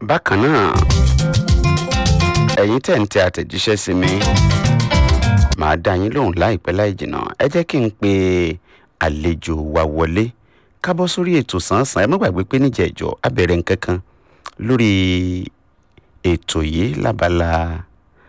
bákan náà ẹ̀yin tẹ̀ ń tẹ àtẹ̀jíṣẹ́ sí mi màá dá yín lóhùn láìpẹ́ láì jìnnà ẹ jẹ́ kí n pe àlejò wa wọlé kábọ́ sórí ètò sàn-án ẹ má gbàgbé pé níjẹ̀jọ́ á bẹ̀rẹ̀ nǹkan kan lórí ètò yìí lábala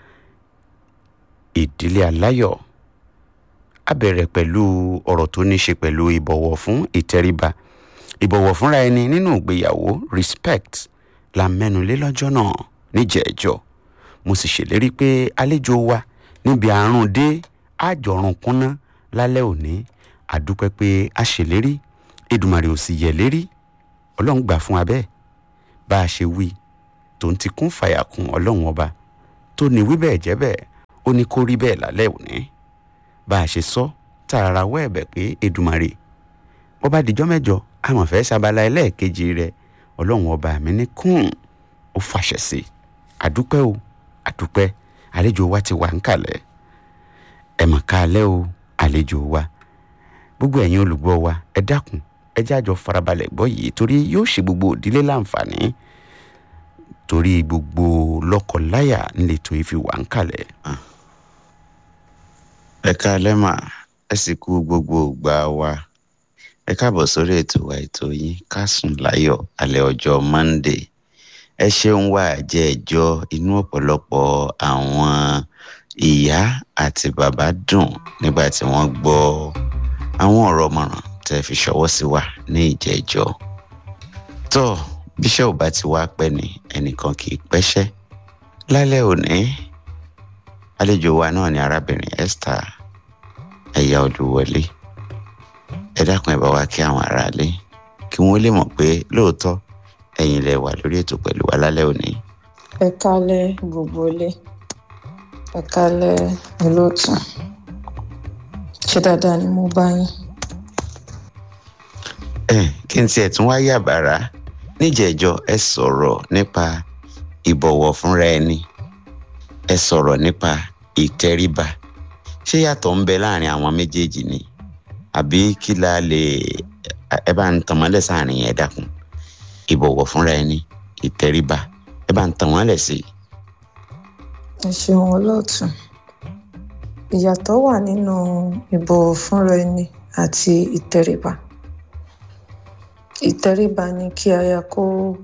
ìdílé aláyọ̀ á bẹ̀rẹ̀ pẹ̀lú ọ̀rọ̀ tó ní ṣe pẹ̀lú ìbọ̀wọ̀ fún ìtẹríba ìbọ̀wọ̀ fúnra ẹni nínú ìgbéyàwó respect la mẹ́nulé lọ́jọ́ náà níjẹ̀ẹ́jọ́ mo sì ṣèlérí pé àlejò wa níbi àrùn dé àjọrùn kúnná lálẹ́ òní àdúpẹ́ pé a ṣèlérí Èdùmàrè ò sì yẹ̀ lérí ọlọ́run gbà fún abẹ́ bá a ṣe wí tó ń ti kún fàyàkùn ọlọ́run ọba tó ní wí bẹ́ẹ̀ jẹ́ bẹ́ẹ̀ ó ní kó rí bẹ́ẹ̀ lálẹ́ òní bá a ṣe sọ tààrà wọ́ ẹ̀bẹ̀ pé Èdùmàrè bó bá dijọ́ mẹ́jọ àmọ̀fẹ́ sábàlá ẹlẹ́ẹ̀kejì rẹ̀ ọlọ́run ọba mi ní kún ó fàṣẹ sí àdúpẹ́ o àdúpẹ́ àlejò wa ti wà ń kalẹ̀ ẹ mọ̀ ká alẹ́ o àlejò wa gbogbo ẹ̀yin olùgbọ́ wa ẹ dákun ẹ jẹ́ àjọ farabalẹ̀ gbọ́ yìí torí yóò ṣe gbogbo ìdílé láǹfààní torí gbogbo lọ́kọláya ńlẹ̀tọ̀ ìfi wà ń kalẹ̀. ẹ káalẹ́ mà ẹ sì kú gbogbo ìgbà wa ẹ káàbọ̀ sórí ètò wa ètò yín ká sùn láyọ̀ alẹ́ ọjọ́ Monday ẹ ṣeun wá jẹ́ ẹjọ́ inú ọ̀pọ̀lọpọ̀ àwọn ìyá àti bàbá dùn nígbà tí wọ́n gbọ́ àwọn ọ̀rọ̀ mọ̀ràn tẹ́ fi ṣọwọ́ sí wa ní ìjẹ́jọ́ tó bíṣẹ́ ò bá ti wá pẹ́ ni ẹnìkan kì í pẹ́ṣẹ́ lálẹ́ òní àlejò wa náà ni arábìnrin Esther ẹ̀yà olúwọlé ẹ dákun ẹ bá wa kí àwọn aráalé kí wọ́n lè mọ̀ pé lóòótọ́ ẹ̀yin lẹ wà lórí ètò pẹ̀lú wa lálẹ́ òní. ẹ kálẹ́ gbogbo ilé ẹ kálẹ́ olóòtú ṣé dáadáa ni mo bá yín. ẹ kí n tiẹ̀ tún wá yàbàrá níjẹ̀jọ́ ẹ sọ̀rọ̀ nípa ìbọ̀wọ̀ fúnra ẹni ẹ sọ̀rọ̀ nípa ìtẹríba ṣé yàtọ̀ ń bẹ láàrin àwọn méjèèjì ni àbí kí la lè ẹ bá ń tàn mọ́lẹ̀ sáàrin yẹn dákun ìbọ̀wọ̀ fúnra ẹni ìtẹríba ẹ bá ń tàn wọ́n lẹ̀ sí i. ẹ ṣeun olóòtú ìyàtọ̀ wà nínú ìbọ̀wọ̀ fúnra ẹni àti ìtẹríba ìtẹríba ni kí aya kó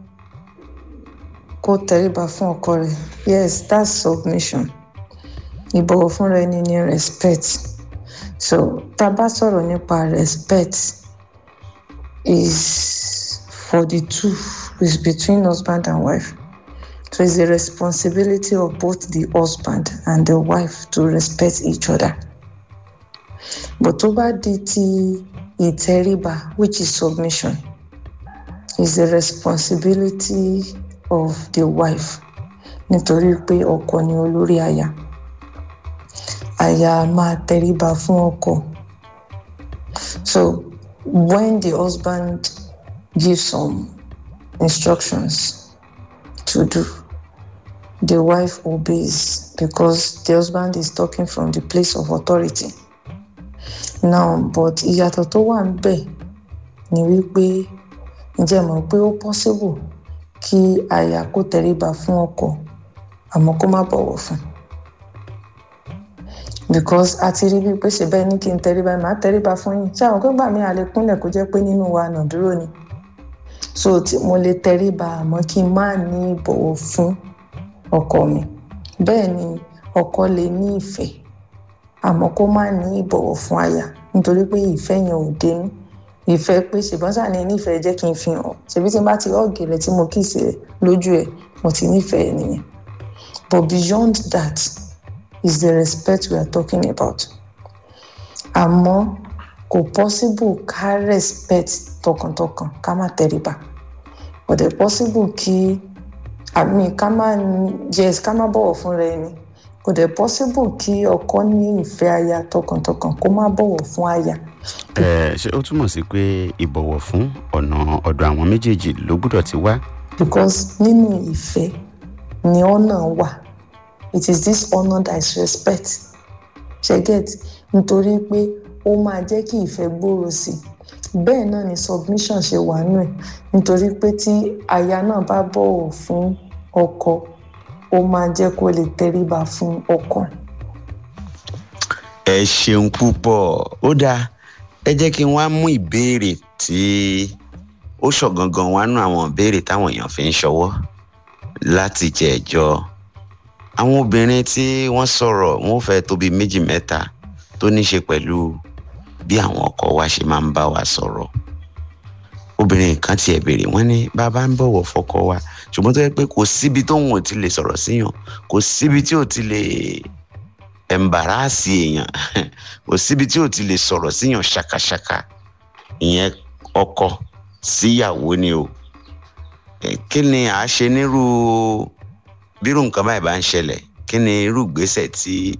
kó tẹríba fún ọkọ rẹ̀ yes that's submission ìbọ̀wọ̀ fúnra ẹni ni respect so tá a bá sọ̀rọ̀ nípa respect is for the two is between husband and wife so it's the responsibility of both the husband and the wife to respect each other but tó bá di ti ìtẹríba which is submission is the responsibility of the wife nítorí pé ọkọ ni olórí aya aya máa tẹríba fún ọkọ so when the husband gives some instructions to do the wife obeys because the husband is talking from the place of authority now but ìyàtọ̀ tó wà ń bẹ̀ ni wípé ǹjẹ́ mọ̀ pé ó possible kí aya kó tẹríba fún ọkọ àmọ́ kó má bọ̀wọ̀ fún because a ti rí bíi pé ṣe bẹ́ẹ̀ ní kí n tẹríba màá tẹríba fún yín ṣé àwọn gbọ́gbà mi àlè kúnlẹ̀ kó jẹ́ pé nínú wa nà dúró ni so tí mo lè tẹríba àmọ́ kí n má ní ìbọ̀wọ̀ fún ọkọ mi bẹ́ẹ̀ ni ọkọ lè ní ìfẹ́ àmọ́ kó má ní ìbọ̀wọ̀ fún aya nítorí pé ìfẹ́ yẹn ò dénú ìfẹ́ pé ṣùgbọ́n sàní nífẹ̀ẹ́ jẹ́ kí n fi hàn ṣèbí tí n bá ti ọ̀gì rẹ̀ tí mo kì í ṣe lójú ẹ̀ mo ti nífẹ̀ẹ́ nìyẹn but beyond that is the respect we are talking about àmọ́ kò possible ká respect tọkàntọkàn ká má tẹríba but the possible kí àmì ká má yes ká má bọ̀wọ̀ fúnra ẹni kò dẹ̀ possible kí ọkọ ní ìfẹ́ aya tọkàntọkàn kó má bọ̀wọ̀ fún aya ẹ ṣé ó túmọ̀ sí pé ìbọ̀wọ̀ fún ọ̀nà ọ̀dọ̀ àwọn méjèèjì ló gbọ́dọ̀ ti wá. because nínú ìfẹ́ ni ọ̀nà wà it is this honour that is respect ṣe get nítorí pé ó máa jẹ́ kí ìfẹ́ gbòòrò sí i bẹ́ẹ̀ náà ni submission ṣe wà nù ẹ̀ nítorí pé tí aya náà bá bọ̀wọ̀ fún ọkọ ó máa jẹ́ kó lè tẹríba fún ọkọ. ẹ ṣeun púpọ̀ ó dáa ẹ jẹ́ kí n wá mú ìbéèrè tí ó ṣọ̀gangan wá nú àwọn ìbéèrè táwọn èèyàn fi ń ṣọwọ́ láti jẹ ẹjọ́ àwọn obìnrin tí wọ́n sọ̀rọ̀ wọ́n fẹ́ tóbi méjì mẹ́ta tó ní ṣe pẹ̀lú bí àwọn ọkọ wa ṣe máa ń bá wa sọ̀rọ̀ obìnrin kan tiẹ̀ béèrè wọ́n ní bàbá ń bọ̀wọ̀ fọkọ wa ṣùgbọ́n tó yẹ pé kò síbi tóun ò ti lè sọ̀rọ̀ síyàn kò síbi tí ò ti lè ẹ̀ǹbàràsì èèyàn kò síbi tí ò ti lè sọ̀rọ̀ síyàn ṣàkàṣàkà ìyẹn ọkọ síyàwó ni o kí ni à á ṣe nírú bírú nǹkan báyìí bá ń ṣẹlẹ̀ kí ni irú ìgbésẹ̀ tí